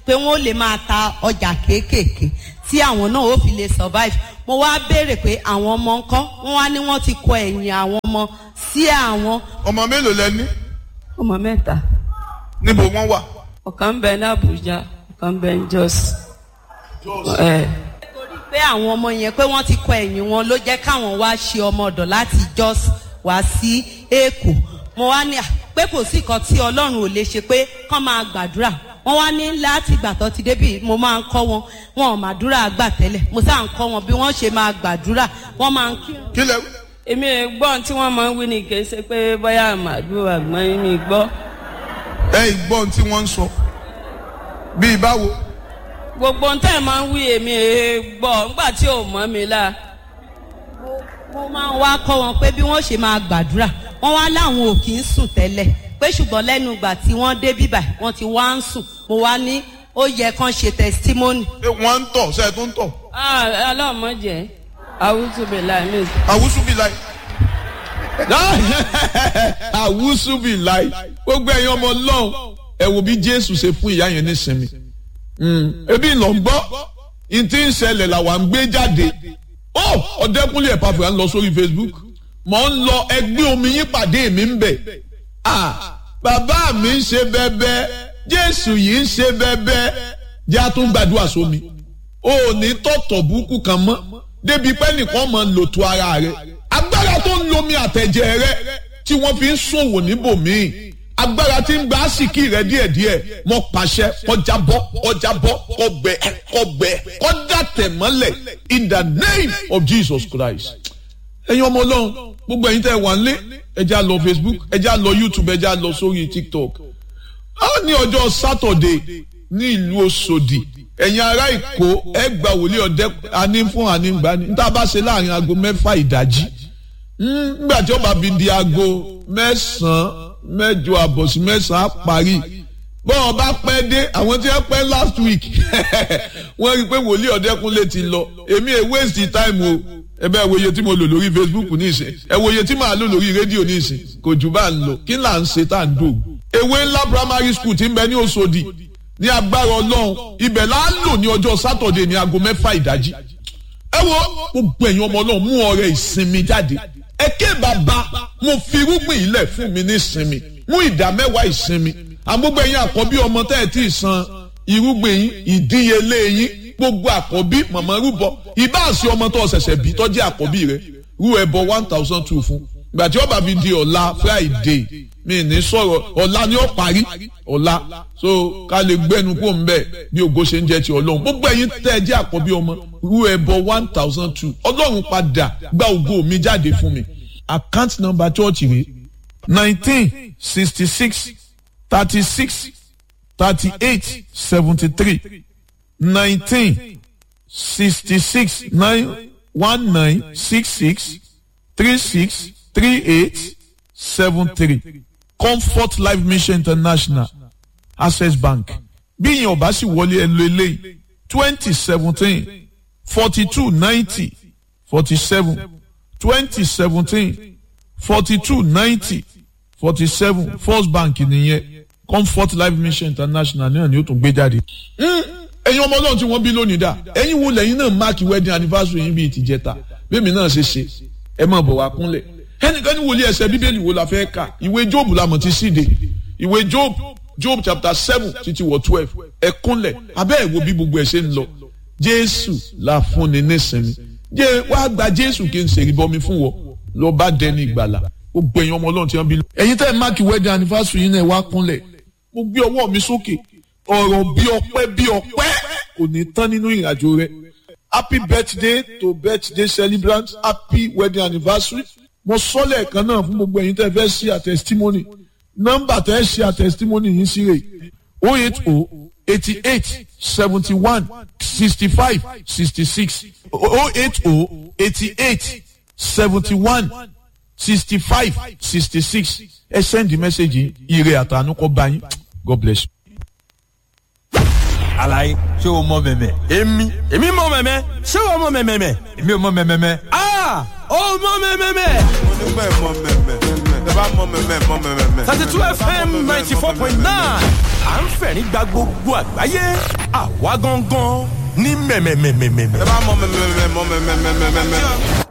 pé wọ́n lè máa ta ọjà kéékèèké tí àwọn náà ó fi lè survive mo wá béèrè pé àwọn ọmọ ńkọ́ wọ́n wá ní wọ́n ti kọ ẹ̀yìn àwọn ọmọ sí àwọn ọmọ mélòó lẹ ní ọmọ mẹ́ta níbo wọ́n wà. ọ̀kan ń bẹ ní Àbújá ọ̀kan ń bẹ ní Jos. ẹ torí pé àwọn ọmọ yẹn pé wọ́n ti kọ ẹ̀yìn wọn ló jẹ́ káwọn wá ṣe ọmọ ọ̀dọ̀ láti Jos wá sí Èkó mo wá ní à pé kò sí nǹkan tí Ọlọ́run ò lè ṣe pé kán máa gbàdúrà wọ́n wá ní láti ìgbà tó ti débì mo máa ń kọ́ wọn wọn ò màdúrà gbà tẹ́lẹ̀ mo sáà ń kọ́ wọn bí wọ́n ṣe máa gbàdúrà wọ́n máa ń kí kí lẹ wí. èmi ò gbọ́ tí wọ́n máa ń wí ni kì í ṣe pé bóyá màdúrà gbọ́n mi gbọ́ ẹ ìgbọ́n tí wọ́n ń sọ bíi báwo. gbogbo ń tẹ́ ẹ̀ máa ń wí èmi ò gbọ́ nígbà tí ò mọ́ mi la mo máa ń wá kọ́ wọn pé bí wọ́n ṣe máa gbàdúrà wọ́n wá láwọn ò kì í sùn tẹ́lẹ̀ pé ṣùgbọ́n lẹ́nu ìgbà tí wọ́n dé bíbà wọ́n ti wá ń sùn mo wá ní ó yẹ kán ṣe testimony. ṣé wọ́n ń tọ̀ ṣe é tó ń tọ̀. ọlọ́mọdé àwùjọ bẹ̀ láì mí. àwùsù bíi láì. àwùsù bíi láì. gbogbo ẹ̀yin ọmọ ọlọ́run ẹ wo bí jésù ṣe fún ìyá yẹn nísinmi. ebi ìlọ ń gbọ́ ìtí ń ṣẹlẹ̀ làwa ń gbé jáde. ó ọ̀dẹ́kúnlé ẹ̀ pàfẹ́ à ń lọ sórí facebook. mò ń lọ ẹgbẹ́ omi yín pàdé mi ń bẹ̀. ah bàbá mi ń ṣe bẹ́bẹ́ jésù yìí ń ṣe bẹ́bẹ́ jẹ́ àtún gbàdúrà sómi o ò ní tọ̀tọ̀ burúkú kan mọ́ débi pé nìkan mọ̀ lòtú ara rẹ̀ agbára tó ń lomi àtẹ̀jẹ̀ rẹ̀ tí wọ́n fi ń ṣòwò níbòmíì agbára tí ń gba àsìkí rẹ̀ díẹ̀díẹ̀ mọ́ pàṣẹ kọjá bọ́ kọjá bọ́ kọgbẹ kọgbẹ kọjá tẹ̀ mọ́lẹ̀ in the name of Jesus Christ ẹ̀yin ọmọ ọlọ́run gbogbo ẹ̀yin tẹ́ ẹ wà ń lé ẹ já lọ Facebook ẹ já lọ YouTube ẹ já lọ sórí TikTok a ní ọjọ́ Saturday ní ìlú Òṣòdì ẹ̀yin ará Èkó ẹ gba wòlíì ọ̀dẹ́ àní fún àní gbani níta bá ṣe láàrin aago mẹ́fà ìdájí nígbà tí ó bá fi di aago mẹ́sàn-án mẹ́jọ àbọ̀ sí mẹ́sàn-án á parí bọ́ọ̀ bá pẹ́ dé àwọn tí wọ́n pẹ́ last week wọ́n rí i pé wòlíì ọ̀dẹ́kúnlé ti lọ èmi ẹ̀ waste time o ẹ bẹ́ẹ̀ wo iye tí mo lò lórí Facebook ní ìsìn ẹ wo iye tí màá lò lórí rédíò ní ìsìn kò jù bá ń lọ kí là ń ṣe tá à ń dògùn. ewé ńlá primary school ti ń bẹ ní Òṣòdì ní agbára Ọlọ́run ibẹ̀ là á lò ní ọjọ́ Saturday ní aago mẹ́fà ìdájí. ẹ wo gbogbo ẹ̀yin ọmọ Ọlọ́run mú ọrẹ ìsinmi jáde ẹ ké bàbá mo fi irúgbìn ilẹ̀ fún mi ní ìsinmi mú ìdá mẹ́wàá ìsinmi àgbógbó ẹ̀yin àkọ́bí ọmọ tẹ́ ẹ̀ tí ì san irúgbìn yín ìdíyelé yín gbogbo àkọ́bí mọ̀mọ́ rúbọ ìbáàsí ọmọ tó ṣẹ̀ṣẹ̀ bí tọ́jú àkọ́bí rẹ rú ẹbọ one thousand two fún ìgbà tí ó bá fi di ọ̀la Friday mi ní sọ̀rọ̀ ọ̀la ni ó parí ọ̀la so ká lè gbẹ́nu kó ń bẹ̀ bí ògo ṣe ń jẹ́ ti ọlọ́run gbogbo ẹ̀yin tẹ́ ẹ jẹ́ àkọ́bí ọmọ rú ẹbọ one thousand two ọlọ́run padà gba ògo mi jáde fún mi account number church rẹ nineteen sixty six thirty six thirty eight seventy three nineteen sixty six nine one nine six six three six three eight seven three comfort life mission international access bank bí ìyẹn ọba sì wọlé ẹ lo eléyìí twenty seventeen forty two ninety forty seven twenty seventeen forty two ninety forty seven first bank nìyẹn comfort life mission international náà ni ó tún gbé jáde. ẹ̀yin ọmọ ọlọ́run tí wọ́n bí lónìí dà ẹ̀yin wo lẹ́yìn náà máàkì wedding anniversary yín bíi tìjẹta bẹ́ẹ̀mi náà ṣe ṣe ẹ máa bọ̀ wá kúnlẹ̀ ẹnìkan ní wòlíì ẹsẹ̀ bíbélì wo la fẹ́ kà ìwé job la mọ̀ ti síde ìwé job job chapter seven títí wọ twelve ẹ kúnlẹ̀ abẹ́ ẹ̀ wo bí gbogbo ẹ̀ ṣe ń lọ jésù la fúnni nísìnyí jẹ́ wàá gba jésù kí n ṣèrí bọmi fún wọ lọ bá dẹni ìgbàlà gbogbo ẹ̀yin ọmọ ọlọ́run tí wọ́n bí lọ. ẹ̀yin tẹ́ ẹ máàkì wedding anniversary yín náà wá kúnlẹ̀ mo gbé ọwọ́ mi sókè ọ̀rọ̀ bí ọpẹ́ bí ọpẹ́ kò ní tán nínú ìrìnàjò rẹ happy birthday to birthday celebrant happy wedding anniversary mo sọ lẹ́ẹ̀kan náà fún gbogbo ẹ̀yin tẹ́ fẹ́ ṣe àtẹ̀sítímọ́nì nọ́mbà tẹ́ ṣe àtẹ̀sítímọ́nì yín sí rè o eight o eighty eight seventy one sixty five sixty six o eight o eighty eight seventy one sixty five sixty six ẹ send the message yìí ire àtànú kọ bá yín god bless you. alaye ṣé o mọ mẹmẹ. èmi èmi mọ mẹmẹ ṣé o mọ mẹmẹ. èmi ò mọ mẹmẹ. aa o mọ mẹmẹ. mo ní pẹ́ mọ mẹmẹ. bá mọ mẹ́mẹ́ mọ mẹ́mẹ́. thirty two fm ninety four point nine à ń fẹ̀rín gba gbogbo àgbáyé àwa gangan ní mẹ́mẹ́mẹ́mẹ́mẹ́. ẹ bá mọ mẹ́mẹ́ mọ mẹ́mẹ́ mẹ́mẹ́.